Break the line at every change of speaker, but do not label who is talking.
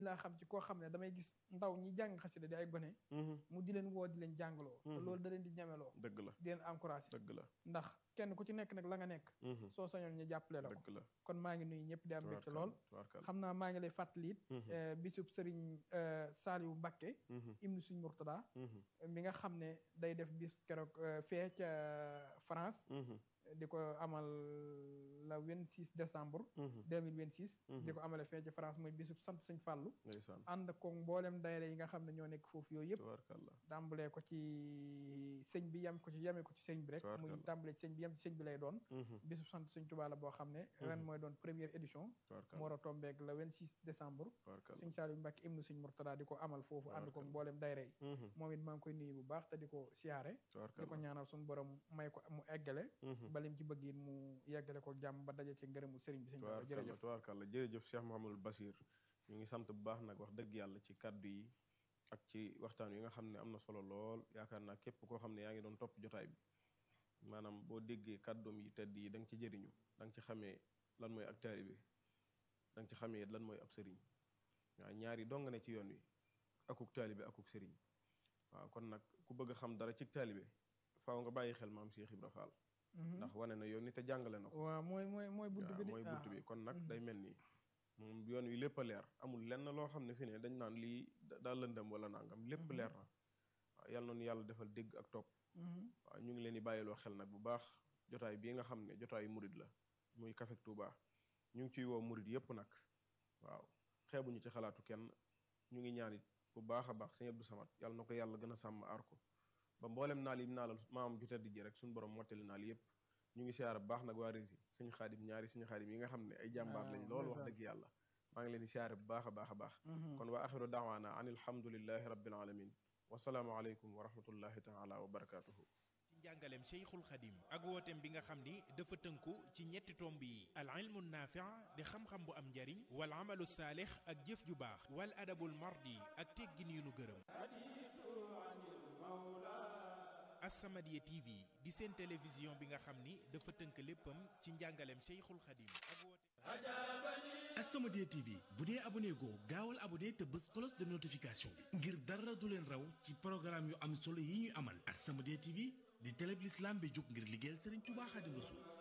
laa xam ci koo xam ne damay gis ndaw ñi jàng xasida di ay gone mu di leen woo di leen jàngaloo te loolu da leen di ñemeloo
dëgg la
di leen encouragé
dëgg la
ndax kenn ku ci nekk nag la nga nekk soo sañoon ñu jàppale la ko
dëgg la
kon maa ngi nuyu ñëpp di am mbégte lool
tubaarkàlla
xam naa maa ngi lay fàttali it bisub sëriñ Saliou Mbacké ibnu suñ Murtada mi nga xam ne day def bis keroog fee ca France di ko amal la 26 décembre 2026 di ko amale fee ca France mooy bisub sant sëñ Fàllu
ndeysaan
ànd ko mboolem daayira yi nga xam ne ñoo nekk foofu yooyu yëpp
tubaarkàlla
tàmbalee ko ci sëñ bi yam ko ci yame ko ci sëñ bi rek muy
Tubaarkàlla.
tàmbalee ci sëñ bi yam ci sëñ bi lay doon bisub sant sëñ Tuubaa la boo xam ne ren mooy doon première édition mu
tubaarkàlla
war a tombeeg le 26 décembre
tubaarkàlla
sëñ Saliou Mbacké ibnu sëñ Murtada di ko amal foofu ànd ko
Tubaarkàlla.
mboolem daayira yi moom it maa ngi koy nuyu bu baax te di ko siyaare di ko
tubaarkàlla
ñaanal suñu borom may ko mu eggale balim ci bëgg it mu yeggale ko jàmm ba daje ci ngërëmu sëriñ bi sëñ Tuubaa
tubaarkàlla
jërëjëf
tubaarkàlla jërëjëf Cheikh Mouhamadul Basir ñu ngi sant bu baax nag wax dëgg yàlla ci kàddu yi ak ci waxtaan yi nga xam ne am na solo lool yaakaar naa képp koo xam ne yaa ngi doon topp jotaay bi maanaam boo déggee kàddoom yi tedd yi da nga ci jëriñu da nga ci xamee lan mooy ak taalibe da nga ci xamee lan mooy ab sëriñ waaw ñaari dong ne ci yoon wi akuk taalibe akuk sëriñ waaw kon nag ku bëgg a xam dara ci taalibe faaw nga bàyyi xel maam Cheikh Ibra Fall ndax wane na yoon ni te jàngale na ko
waaw mooy mooy mooy bunt
waaw
bi de
mooy bunt
waaw.
bi kon nag day mel ni moom yoon wi lépp a leer amul lenn loo xam ne fi ne dañ naan lii da- daa lëndëm wala nangam lépp leer na waaw yàlla noonu yàlla defal dégg ak topp
Mhm.
waaw ñu ngi leen di bàyyiloo xel nag bu baax jotaay bii nga xam ne jotaayu murid la muy Café Touba ñu ngi ciy woo murid yépp nag waaw xeebuñu ci xalaatu kenn ñu ngi ñaan it bu baax a baax sëñ Abdou Samad yàlla na ko yàlla gën a sàmm aar ko ba mboolem naal yi naalal maamam ju tedd ji rek suñu borom mottali naal yépp ñu ngi siyaare bu baax nag waa Rési sëñ xaadim ñaari sëñ xaadim yi nga xam ne ay jàmbaar lañ lool wax dëgg yàlla maa ngi leen di siyaare bu baax a baax a baax kon wa axiru daawaana an alhamdulillahi rabbil alamin wasalaamu aleykum wa rahmatullahi taala wa barakatuhu
ci njàngaleem Cheikhul Khadim ak wooteem bi nga xam ni dafa tënku ci ñetti tomb yi al ilmu naafi di xam-xam bu am njariñ wal amalu saalix ak jëf ju baax wal adabul mardi ak teggin yu nu gërëm As-Samadiyya TV di seen télévision bi nga xam ni dafa tënk léppam ci njàngaleem Cheikhul Khadim ak wooteem
As-Samadiyya TV bu dee abonné goo gaawal abonné te bës cloche de notification bi ngir dara du leen raw ci programme yu am solo yi ñuy amal As-Samadiyya TV di télé bi l'islam bi jóg ngir liggéeyal Serigne Touba Khadim Rassoul